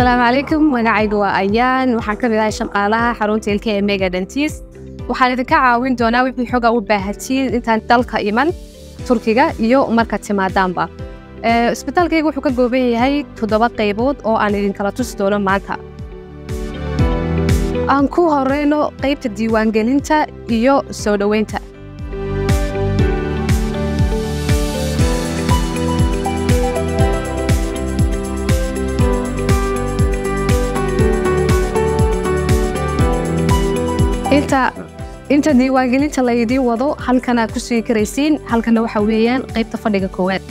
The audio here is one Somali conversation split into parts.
asalaamu calaykum magacaygu waa ayaan waxaan ka mid ahay shaqaalaha xarunta ilka ee mega dentis waxaan idinka caawin doonaa wixii xoga u baahatiin intaan dalka iman turkiga iyo marka timaadaanba isbitaalkayga wuxuu ka gooban yahay toddoba qaybood oo aan idinkala tusi doono maanta aan ku horeyno qaybta diiwaangelinta iyo soo dhoweynta inta diiwaangelinta laydiin wado halkanaad ku sugi karaysiin halkana waxa weeyaan qaybta fadhiga koowaad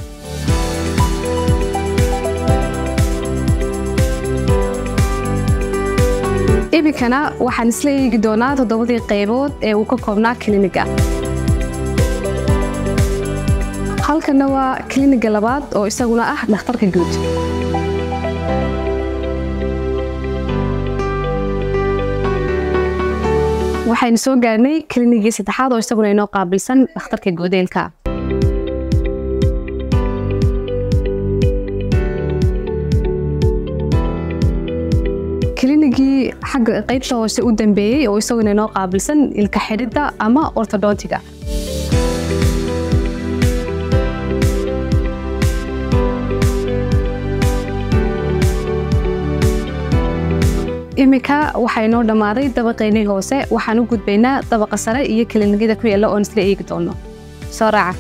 iminkana waxaan isla eegi doonaa toddobadii qaybood ee uu ka koobnaa kliniga halkana waa kliniga labaad oo isaguna ah dhakhtarka guud waxaynu soo gaarnay klinigii saddexaad oo isaguna inoo qaabilsan dhakhtarka goodeelka klinigii xagga qaybta hoose u dambeeyey oo isaguna inoo qaabilsan ilka xidhidda ama ortodontiga iminka waxaa inoo dhammaaday dabaqeynii hoose waxaan u gudbaynaa dabaqa sare iyo kilinikada ku yaalla oon isla eegi doono soo raaca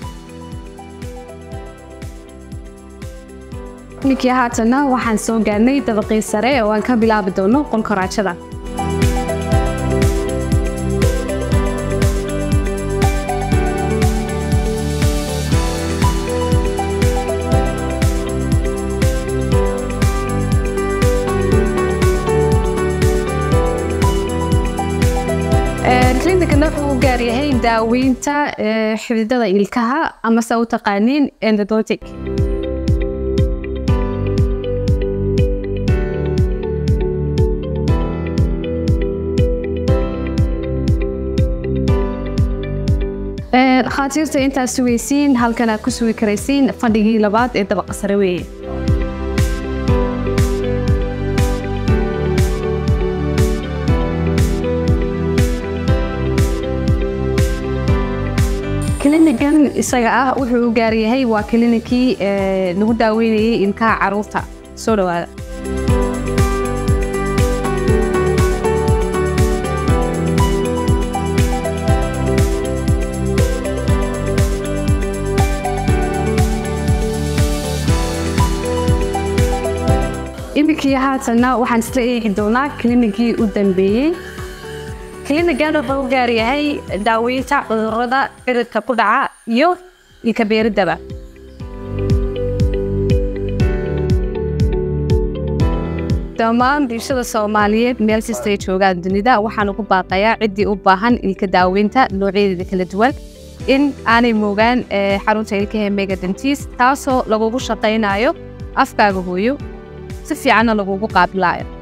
ninkii haatanna waxaan soo gaarnay dabaqii sare oo aan ka bilaabi doono qolka raajada klinikana wuxuu u gaar yahay daaweynta xididada ilkaha amase u taqaaniin endodontic dhakhaatiirta intaad sugaysiin halkan aad ku sugi karaysiin fadhigii labaad ee dabaqa sare weeye klinigan isaga ah wuxuu u gaar yahay waa klinikii lagu daaweynayay ilkaha caruurta soo dhawaada iminkii haatanna waxaan isla eegi doonaa klinikii u dambeeyey klinigan wuxuu u gaar yahay daaweynta cudurada ciridka ku dhaca iyo ilkabeeridaba dhammaan bulshada soomaaliyeed meel kastay joogaan dunida waxaan ugu baaqayaa ciddii u baahan ilka daaweynta noocyadeeda kala duwan in aanay moogaan xarunta ilkaha mega dentis taasoo lagugu shaqaynayo afkaaga hooyo si fiicanna lagugu qaabilaayo